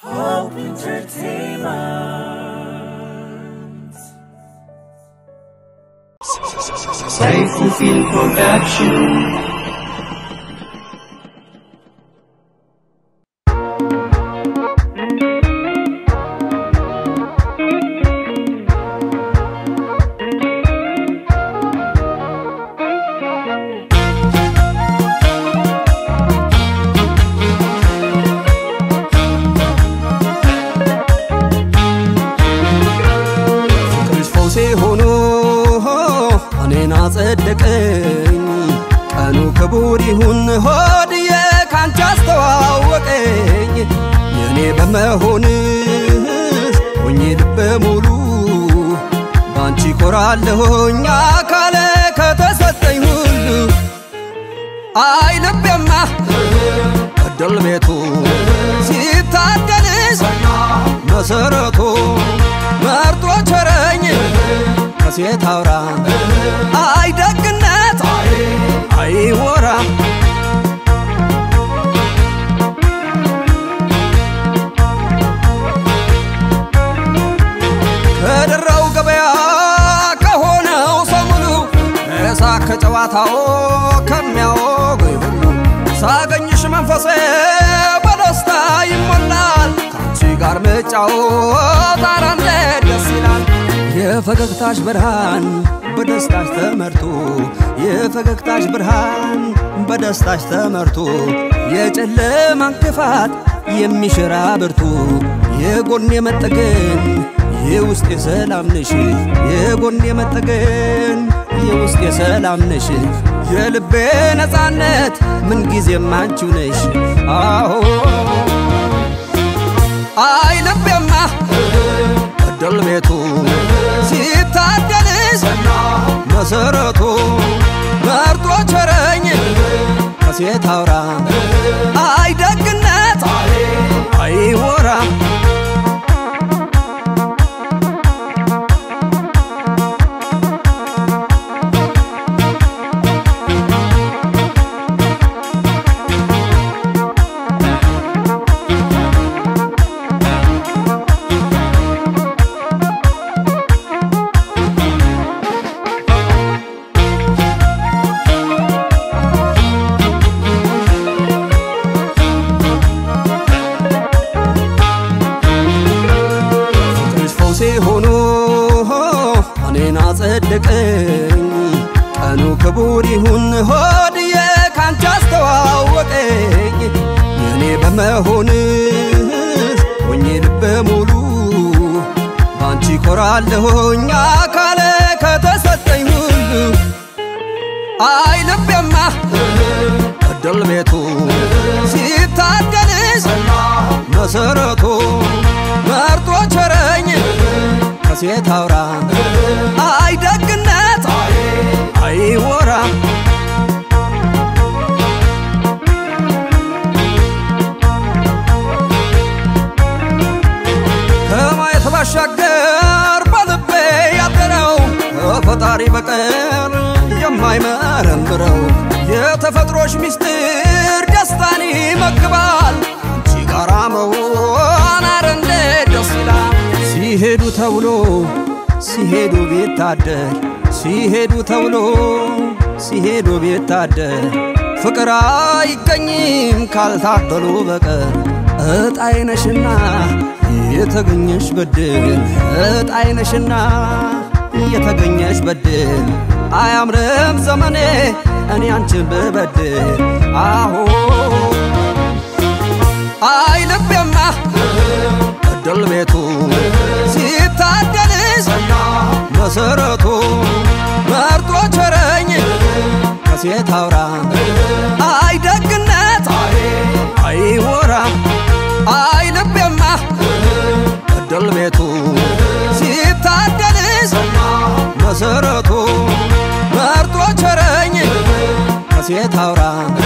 Hope Entertainment. Faithful Film Production. ፍቅርሽ ፈውሴ ሆኖ እኔን አጸደቀኝ። ቀኑ ክቡር ይሁን ሆድዬ ካንቺ አስተዋወቀኝ። የእኔ በመሆንሽ ሆኜ ልበ ሙሉ ባንቺ ኮራለሁኝ አካለ ከተሰጠኝ ሁሉ አይ ልቤማ እድል ቤቱ ሲታደልሽ መሰረቱ መርጦ ቸረኝ ከሴት አውራ አይ ደግነት አይ ወራ ከደራው ገበያ ከሆነው ሰሙሉ እሳ ከጨዋታው ከሚያወጉኝ ሁሉ ሳገኝሽ መንፈሴ በደስታ ይሞላል። ከአንቺ ጋር መጫወት ኧረ እንዴት ደስ ይላል። የፈገግታሽ ብርሃን በደስታሽ ተመርቶ የፈገግታሽ ብርሃን በደስታሽ ተመርቶ የጨለማን ክፋት የሚሽራ ብርቱ የጎን የመጠገን የውስጥ የሰላም ነሽ የጎን የመጠገን የውስጥ የሰላም ነሽ የልቤ ነፃነት ምንጊዜም አንቺው ነሽ አዎ አይ ልቤማ እድል ቤቱ ሲታደልሽ መሰረቱ መርጦ ቸረኝ ከሴት አውራ አይ ደግነት አይ ወራ ፍቅርሽ ፈውሴ ሆኖ እኔን አጸደቀኝ። ቀኑ ክቡር ይሁን ሆድዬ ካንቺ አስተዋወቀኝ። የእኔ በመሆንሽ ሆኜ ልበ ሙሉ ባንቺ ኮራለሁኝ አካለ ከተሰጠኝ ሁሉ አይ ልቤማ እድል ቤቱ ሲታደልሽ መሰረቱ መርጦ ቸረኝ ከሴት አውራ አይ ደግነት አይ ወራ ከማየት ባሻገር በልቤ ያደረው ከፈጣሪ በቀር የማይመረምረው የተፈጥሮሽ ምስጢር ደስታን ይመግባል። አንቺ ጋራ መሆን ኧረ እንዴት ደስ ይላል። ሲሄዱ ተብሎ ሲሄዱ ቢታደር ሲሄዱ ተብሎ ሲሄዱ ቢታደር ፍቅር አይገኝም ካልታደሉ በቀር እጣይነሽና የተገኘሽ በድል እጣይነሽና የተገኘሽ በድል አያምርም ዘመኔ እኔ አንቺን ብበድል አሁ አይ ልቤማ እድል ቤቱ ሲታደልሽ መሰረቱ መርጦ ቸረኝ ከሴት አውራ አይ ደግነት አይ ወራ አይ ልቤማ እድል ቤቱ ሲታደልሽ መሰረቱ መርጦ ቸረኝ ከሴት አውራ